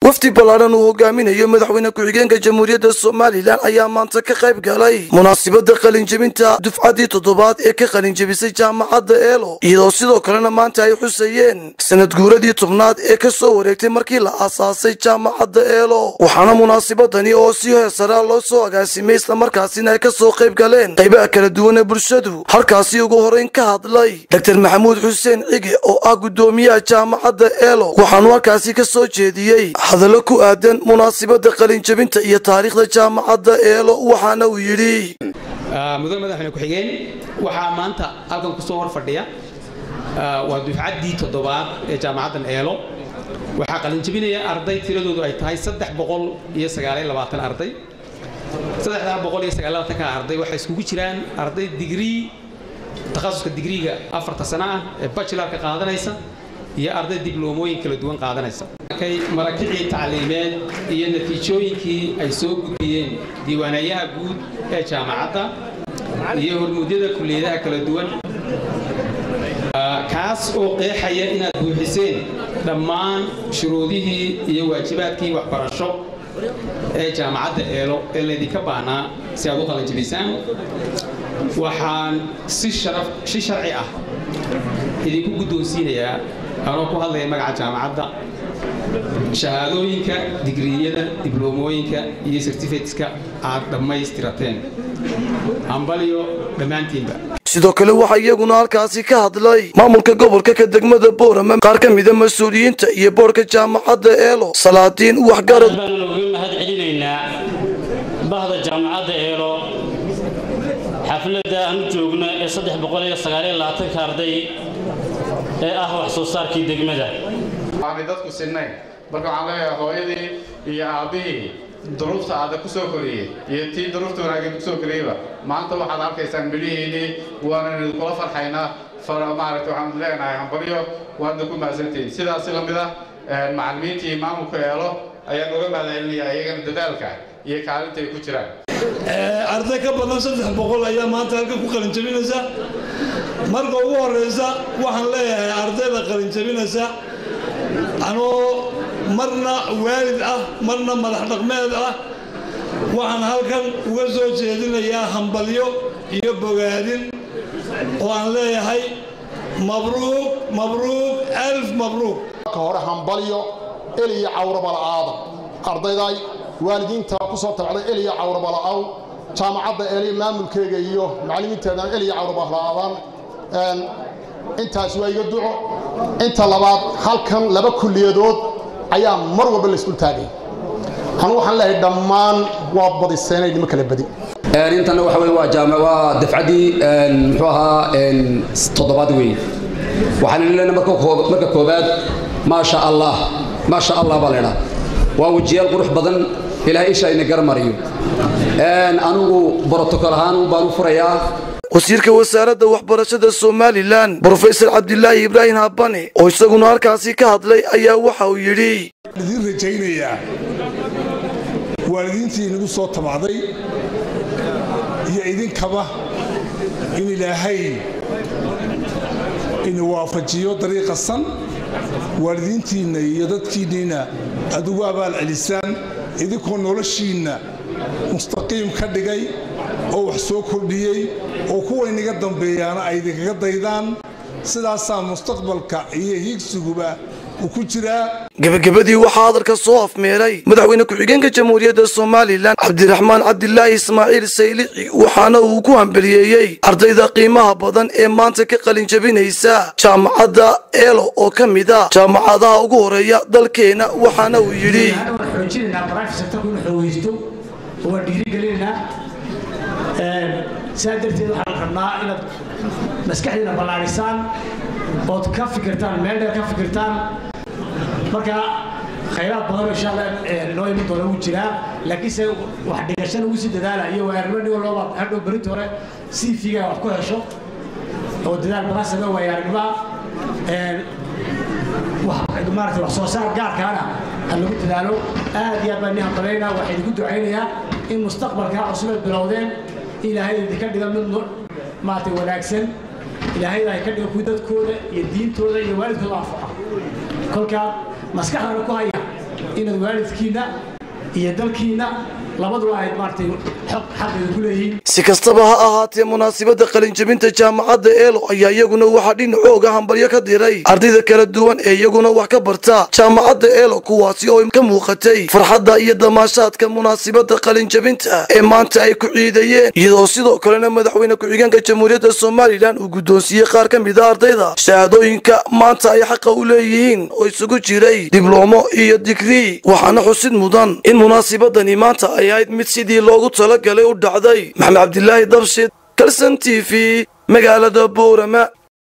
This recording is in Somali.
wafdi ballaadhan uu hogaaminayo madaxweyne ku-xigeenka jamhuuriyadda somalilan ayaa maanta ka qayb galay munaasibadda qalinjebinta dufcaddii toddobaad ee ka qalinjebisay jaamacadda eelo iyadoo sidoo kalena maanta ay xusayeen sanad guuradii tobnaad ee ka soo wareegtay markii la aasaasay jaamacadda eelo waxaana munaasibadani oo si heesaraa loo soo agaasimay islamarkaasina ay ka soo qayb galeen qaybaha kala duwan ee bulshadu halkaasi ugu horeyn ka hadlay dr maxamuud xuseen cige oo ah guddoomiyaha jaamacadda eelo waxaanu halkaasi ka soo jeediyey hadallo ku aadan munaasibadda qalinjebinta iyo taariikhda jaamacadda eelo waxaana uu yidhi mudan madaxweyne ku-xigeen waxaa maanta halkan kusoo hor fadhiya waa dufcaddii toddobaad ee jaamacaddan eelo waxaa qalinjebinaya arday tiradoodu ay tahay saddex boqol iyo sagaaliyo labaatan arday saddexdaa boqol iyo sagaaliyo labaatanka arday waxay iskugu jiraan arday digrii takhasuska digriiga afarta sano ah ee bachelarka qaadanaysa iyo arday dibloomooyin kala duwan qaadanaysa marakicii tacliimeed iyo natiijooyinkii ay soo gudbiyeen diiwaanayaha guud ee jaamacadda iyo hormuudyada kulliyadaha kala duwan kaas oo qeexaya inaad buuxiseen dhammaan shuruudihii iyo waajibaadkii waxbarasho ee jaamacadda eelo ee laydinka baahnaa si aad u qalanjibisaan waxaan si sharci ah idinku guddoonsiinayaa anoo ku hadlaya magaca jaamacadda shahaadooyinka digriyada dibloomooyinka iyo sertifikateska aad dhammaystirateen hambalyo dhammaantiinba sidoo kale waxaa iyaguna halkaasi ka hadlay maamulka gobolka ka degmada boorama qaar ka mida mas-uuliyiinta iyo boorka jaamacadda eelo salaadiin waxgarad baanu uga mahad celinaynaa bahda jaamacadda eelo xafladda aanu joogno ee saddex boqol iyo sagaaliyo labaatanka arday ee ah wax soo saarkii degmada aanay dadku sinnayn marka waxaan leeyahay hooyadii iyo aabbihii duruufta aada ku soo koriyey iyo tii duruufta wanaageen ku soo koriyeyba maanta waxaad arkaysaan midhihiinii waanaynu kula farxaynaa maaragta waxaan leenahay hambalyo waadna ku mahadsantihiin sidaasi la mid ah macallimiintii maamulka eelo ayaan uga mahadcelinayaa iyagana dadaalka iyo kaalinta ay ku jiraan arday ka badan saddex boqol ayaa maanta halkan ku qalinjabinaysa marka ugu horeysa waxaan leeyahay ardayda qalinjabinaysa anoo marna waalid ah marna madax dhaqmeed ah waxaan halkan uga soo jeedinayaa hambalyo iyo bogaadin oo aan leeyahay mabruuq mabruuq alf mabruuq ka hore hambalyo eliya cawrabala'aada ardayday waalidiinta ku soo tabcday eliya cawrabala'aw jaamacadda eli maamulkeega iyo macallimiinteedan eliya cawrabala'aadan intaas waa iga duco inta labaad halkan laba kulliyadood ayaa mar walba la isdul taagay anu waxaan leeyahay dhammaan waa badiseenay nimo kala badi intana waxa weye waa jaama waa dafcaddii muxuu ahaa toddobaad weeye waxaan leenahay marka marka koobaad maasha allah maasha allah baa leedhaa waa wejiyaal qurux badan ilaahay isha ina garmariyo anigu brotokol ahaan baan u furayaa wasiirka wasaaradda waxbarashada somalilan brofesor cabdilaahi ibraahim habane oo isaguna halkaasi ka hadlay ayaa waxa uu yidhi idiin rajaynayaa waalidiintii inagu soo tabacday iyo idinkaba in ilaahay ina waafajiyo dariiqa san waalidiintiinna iyo dadkiinniina aad ugu abaal celisaan idinkoo noloshiinna mustaqiim ka dhigay oo wax soo kordhiyey oo kuwaynaga dambeeyaana ay idinkaga daydaan sidaasaa mustaqbalka iyo hiigsiguba uu ku jiraa gebagabadii waxaa hadalka soo afmeeray madaxweyne ku-xigeenka jamhuuriyadda somalilan cabdiraxmaan cabdilaahi ismaaciil saylici waxaana uu ku hambeliyeeyey ardayda qiimaha badan ee maanta ka qalinjabinaysa jaamacadda eelo oo ka mid a jaamacadaha ugu horeeya dalkeena waxaana uu yidhi waan dhiirigelinaynaa saa darteed waxaan rabnaa inaad maskaxdiina ballaadhisaan ood ka fikirtaan meel dheer ka fikirtaan marka khayraad badan insha allah noo iman doona wuu jiraa laakiinse wax dhigashana ugu sii dadaala iyo waayaarnimo nin walbaba hadhow berinta hore si fiiga wax ku hesho oo dadaal badan samee waayaarnimaa maarata wax soo saar gaarkaana ha lagu dadaalo aad iyo aad baan ni hambalayna waxaa idinku ducaynayaa in mustaqbalkaa cusubeed bilowdeen ilaahay idinka dhiga mid maarata wanaagsan ilaahayda ay ka dhiga kuwi dadkooda iyo diintooda iyo waalidkooda anfaca kolkaa maskaxdana ku haya inaad waalidkiinna iyo dalkiinna labaduba ayd maaragtay xog xaqeeda ku leeyihiin si kastaba ha ahaatee munaasabadda qalinjabinta jaamacadda eelo ayaa iyaguna waxaa dhinacooga hambalyo ka diray ardayda kala duwan ee iyaguna wax ka barta jaamacadda eelo kuwaasi oo ka muuqatay farxadda iyo damaashaadka munaasabadda qalinjabinta ee maanta ay ku ciidayeen iyadoo sidoo kalena madaxweyne ku-xigeenka jamhuuriyadda somalilan uu guddoonsiiyey qaar ka mid a ardayda shahaadooyinka maanta ay xaqa u leeyihiin oo isugu jiray diblomo iyo digrii waxaana xusid mudan in munaasabadani maanta ay ahayd mid sidii loogu talagalay u dhacday maxamed cabdilaahi dabshid kalson t v magaalada boorama